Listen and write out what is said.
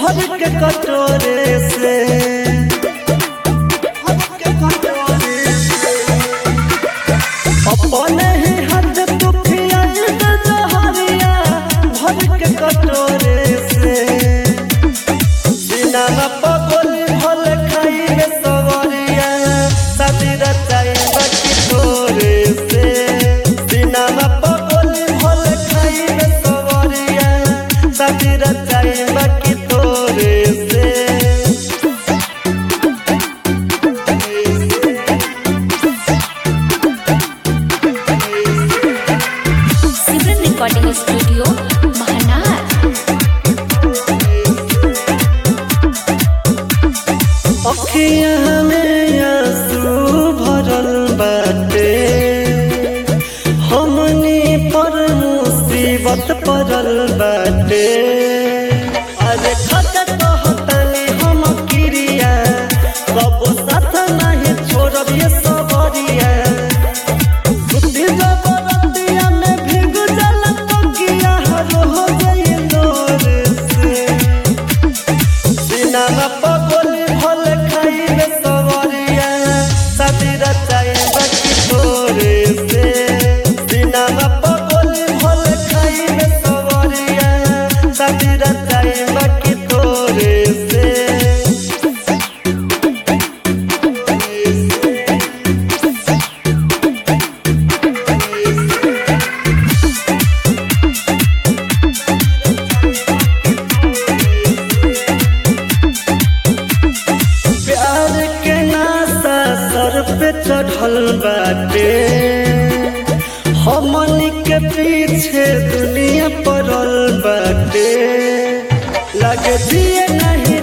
भर के कटोरे से भर के कटोरे से अपने ही हाथ तू पियाई दे जहरिया भर के कटोरे से सिनामा पगोली भल खाइबे सवरिया शादी रचाई बाकी तोरे से सिनामा पगोली भल खाइबे सवरिया शादी रचाई बाकी तोरे से सिमरन रिकॉर्डिंग स्टूडियो महानार अखियाँ में आंसू भरल बाटे हमनी पर मुसीबत पड़ल बाटे अरे खत कहतनी हम क्रिया सब साथ नहीं छोड़ब ये सबरिया सुती जबरतिया में भीग जल तकिया हर हो गई नोर से सिनामा पगोली भल खाइबे सवरिया शादी रचाई बाकी तोरे से सिनामा पगोली भल खाइबे सवरिया शादी रचाई बाकी तोरे से प्यार के नासा सर पे चढ़ल बाटे हमनी के पीछे दुनिया पड़ल बाटे लगे दिए नहीं